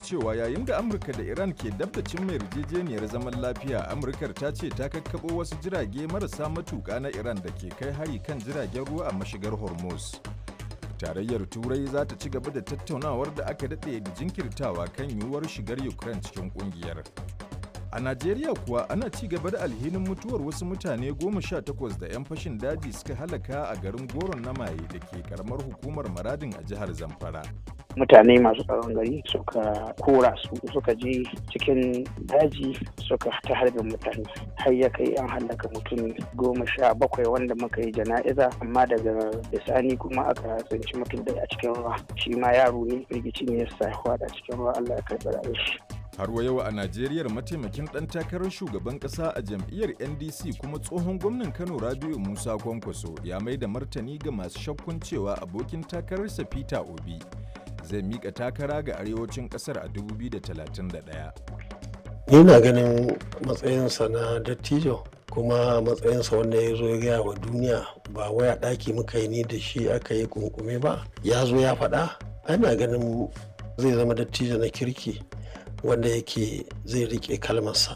cewa yayin da Amurka da Iran ke dab da cimma yarjejeniyar zaman lafiya, Amurkar ta ce ta kakkaɓo wasu jirage marasa matuƙa na Iran da ke kai hari kan jiragen ruwa a mashigar Hormuz. Tarayyar Turai za ta ci gaba da tattaunawar da aka daɗe da jinkirtawa kan yiwuwar shigar Ukraine cikin ƙungiyar. A Najeriya kuwa ana ci gaba da alhinin mutuwar wasu mutane goma sha takwas da 'yan fashin daji suka halaka a garin Goron na Maye da ke karamar hukumar Maradin a jihar Zamfara. mutane masu tsaron gari suka kora su suka je cikin daji suka ta harbin mutane har ya kai an hallaka mutum goma sha bakwai wanda muka yi jana'iza amma daga bisani kuma aka tsinci mutum da a cikin ruwa shi ma yaro ne firgici ne ya sa a cikin ruwa Allah ya karɓi rayuwar shi Har wa yau a Najeriya mataimakin ɗan takarar shugaban ƙasa a jam'iyyar NDC kuma tsohon gwamnan Kano Rabiu Musa Kwankwaso ya mai da martani ga masu shakkun cewa abokin takararsa Peter Obi zai mika takara ga arewacin ƙasar a 2031. Yana ganin matsayinsa na dattijo kuma matsayinsa wanda ya zo ya gaya wa duniya ba waya ɗaki muka yi ni da shi aka yi kunkume ba ya zo ya faɗa ana ganin zai zama dattijo na kirki wanda yake zai rike kalmarsa.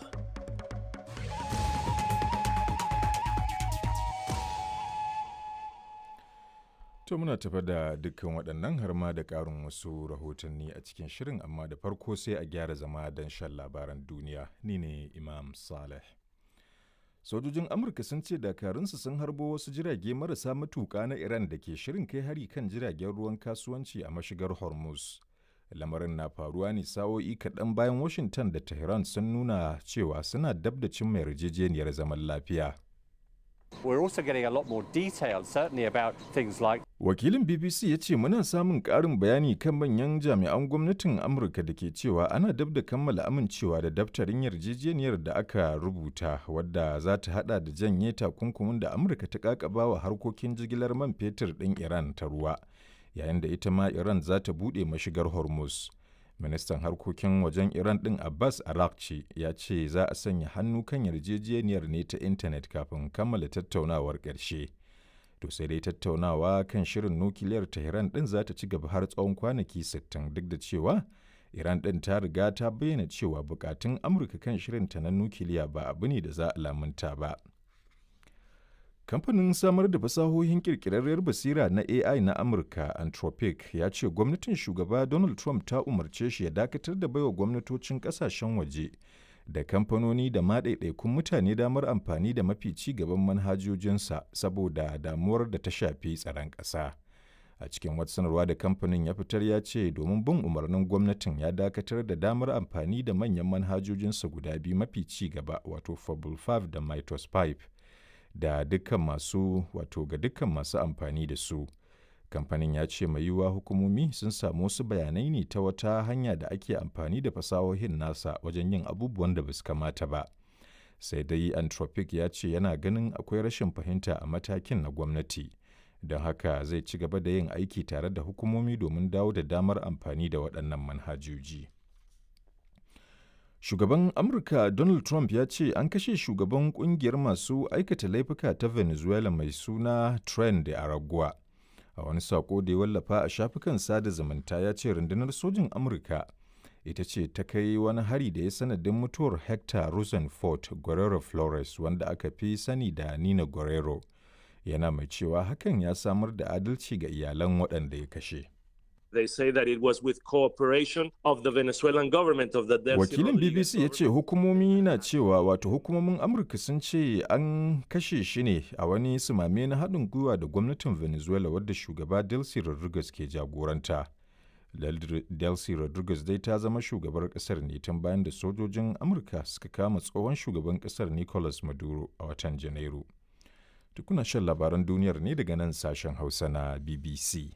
To muna tafa da dukkan waɗannan har ma da ƙarin wasu rahotanni a cikin shirin amma da farko sai a gyara zama don shan labaran duniya ni ne Imam Saleh. Sojojin Amurka sun ce dakarunsu sun harbo wasu jirage marasa matuƙa na Iran da ke shirin kai hari kan jiragen ruwan kasuwanci a mashigar Hormuz. lamarin na faruwa ne sa'o'i kaɗan bayan washington da tehran sun nuna cewa suna dab da cimma yarjejeniyar zaman lafiya We're also getting a lot more detail, certainly about things like wakilin bbc ya ce muna samun ƙarin bayani kan manyan jami'an gwamnatin amurka da ke cewa ana dab da kammala amincewa da daftarin yarjejeniyar da aka rubuta wadda za ta hada da janye takunkumin da amurka ta kakaba wa harkokin jigilar man fetur ɗin iran ta ruwa yayin da ita ma Iran za ta buɗe mashigar Hormuz. Ministan harkokin wajen Iran ɗin Abbas Arakci ya ce za a sanya hannu kan yarjejeniyar ne ta intanet kafin kammala tattaunawar ƙarshe. To sai dai tattaunawa kan shirin nukiliyar Tehran ɗin za ta ci gaba har tsawon kwanaki 60 duk da cewa Iran ɗin ta riga ta bayyana cewa bukatun Amurka kan shirinta na nukiliya ba abu ne da za a lamunta ba. Kamfanin samar da fasahohin kirkirarriyar basira na AI na Amurka, Anthropic, ya ce gwamnatin shugaba Donald Trump ta umarce shi ya dakatar da baiwa gwamnatocin kasashen waje da kamfanoni da ma ɗaiɗaikun mutane damar amfani da mafi ci gaban manhajojinsa saboda damuwar da ta shafi tsaron ƙasa. A cikin wata sanarwa da kamfanin ya fitar ya ce domin bin umarnin gwamnatin ya dakatar da damar amfani da manyan manhajojinsa guda biyu mafi ci gaba wato Fable 5 da Mitos 5. da dukkan masu wato ga dukkan masu amfani da su kamfanin ya ce mai yiwuwa hukumomi sun samu wasu bayanai ne ta wata hanya da ake amfani da fasahohin nasa wajen yin abubuwan da basu kamata ba sai dai anthropic ya ce yana ganin akwai rashin fahimta a matakin na gwamnati don haka zai ci gaba da yin aiki tare da hukumomi domin dawo da damar amfani da waɗannan manhajoji. Shugaban Amurka Donald Trump ya ce an kashe shugaban kungiyar masu aikata laifuka ta Venezuela mai suna Tren de Aragua. A wani sako da ya wallafa a shafukan sada zumunta ya ce rundunar sojin Amurka ita ce ta kai wani hari da ya sanadin mutuwar Hector Rosenfort Guerrero Flores wanda aka fi sani da Nina Guerrero. Yana mai cewa hakan ya samar da adalci ga iyalan waɗanda ya kashe. They say that it was with cooperation of the Venezuelan government of the Delcy Wakilin BBC ya ce hukumomi na cewa wato hukumomin Amurka sun ce an kashe shi ne a wani sumame na haɗin gwiwa da gwamnatin Venezuela wadda shugaba Delcy Rodriguez ke jagoranta. Delcy Rodriguez dai ta zama shugabar ƙasar ne tun bayan da sojojin Amurka suka kama tsohon shugaban ƙasar Nicolas Maduro a watan Janairu. Tukuna shan labaran duniyar ne daga nan sashen Hausa na BBC.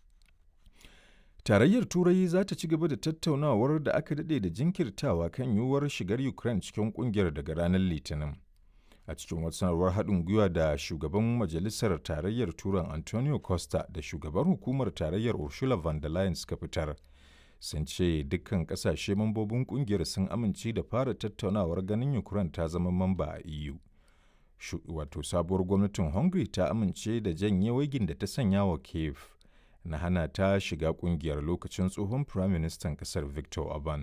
Tarayyar Turai za ta ci gaba da tattaunawar da aka daɗe da jinkirtawa kan yiwuwar shigar Ukraine cikin ƙungiyar daga ranar Litinin. A cikin wata sanarwar haɗin gwiwa da shugaban Majalisar Tarayyar Turan Antonio Costa da shugaban hukumar Tarayyar Ursula von der Leyen suka fitar. Sun ce dukkan ƙasashe mambobin ƙungiyar sun amince da fara tattaunawar ganin Ukraine ta zama mamba a EU. Wato sabuwar gwamnatin Hungary ta amince da janye waigin da ta sanya wa Kiev. na hana ta shiga kungiyar lokacin tsohon firaministan kasar victor orban